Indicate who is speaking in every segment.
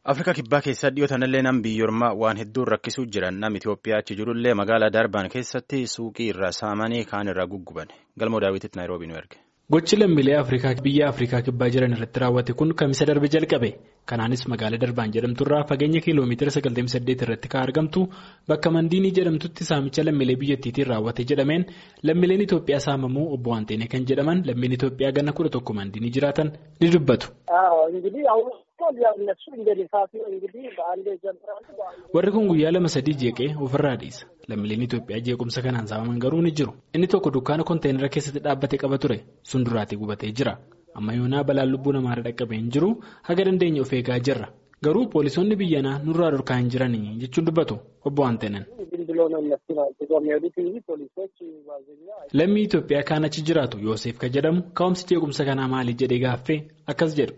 Speaker 1: Afrikaa kibbaa keessaa dhiyootanillee nam biyyoormaa waan hedduun rakkisuu jiran nam Itoophiyaa achi jirullee magaalaa Darbaan keessatti suuqii irraa saamanii kaan irraa gugguban galmoo daawwititti naayiroobii nu erge.
Speaker 2: Gochi lammiilee Afrikaa biyya Afrikaa kibbaa jiran irratti raawwate kun kamisa darbe jalqabe. Kanaanis magaalaa Darbaan jedhamturraa fageenya kiiloomeetira 98 irratti kan argamtu bakka Mandiinii jedhamtutti saamicha lammiilee biyyattiitiin raawwate jedhameen lammiileen Itoophiyaa saamamuu obbo Waanteenee kan jedhaman lammiileen Itoophiyaa ganna kudha tokko Mandiinii jiraatan ni dubbatu. Warri kun guyyaa lama sadii jeeqee ofirraa dhiisa. Lammiileen Itoophiyaa jeequmsa kanaan saamaman garuu ni jiru. Inni tokko dukkaana konteenara keessatti dhaabbatee qaba ture. Sun duraatii gubatee jira. Amma yoonaa balaan lubbuu namaa dhaqqabee hin jiru haga dandeenya of eegaa jirra. Garuu poolisoonni biyyanaa nurraa dhorkaa hin jiranii jechuun dubbatu obbo Waanteenan. Lammii Itoophiyaa kaan achi jiraatu Yoosef kan jedhamu ka'umsi jeequmsa kanaa maali jedhee gaaffee akkas jedhu.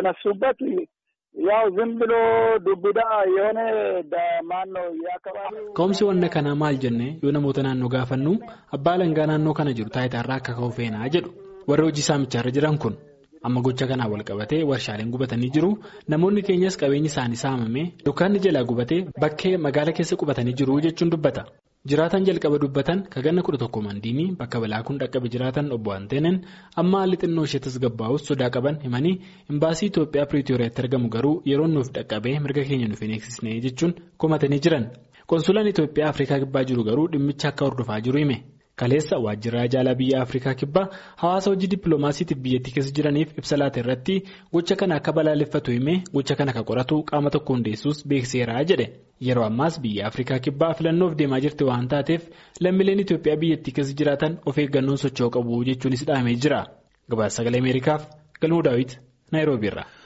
Speaker 2: Ka'umsi wanna kanaa maal jennee yoo namoota naannoo gaafannu abbaa alangaa naannoo kana jiru taayitaarraa akka ka'u feenaa jedhu warri hojii saamicharra jiran kun amma gocha kanaa wal qabatee warshaaleen gubatanii jiru namoonni keenyas qabeenyi isaanii saamamee dukkaanni jalaa gubatee bakkee magaala keessa qubatanii jiru jechuun dubbata. Jiraatan jalqaba dubbatan ka ganna kudha tokko mandiinii bakka balaa kun dhaqqabe jiraatan obbo Anteeneen amma haalli xinnoo ishee tasgabbaa'us sodaa qaban himanii imbaasii Itoophiyaa Piriitooriyaatti argamu garuu yeroo nuuf dhaqqabee mirga keenya nuuf hin eegsisne jechuun komatanii jiran. Konsulaan Itoophiyaa Afrikaa Kibbaa jiru garuu dhimmicha akka hordofaa jiru hime. Kaleessa waajjirraa jaalaa biyya Afrikaa Kibbaa hawaasa hojii dippiloomaasiitiif biyyattii keessa jiraniif ibsa laata irratti gocha kana akka balaaleffatu himee gocha kana akka qoratu qaama tokko hundeessuus beekseera jedhe. Yeroo ammaas biyya Afrikaa Kibbaa filannoof deemaa jirti waan taateef lammiileen Itoophiyaa biyyattii keessa jiraatan of eeggannoon socho'uu qabu jechuunis dhahamee jira. Gabaasa sagalee Ameerikaaf Galmuu Daawit Naayiroobiirra.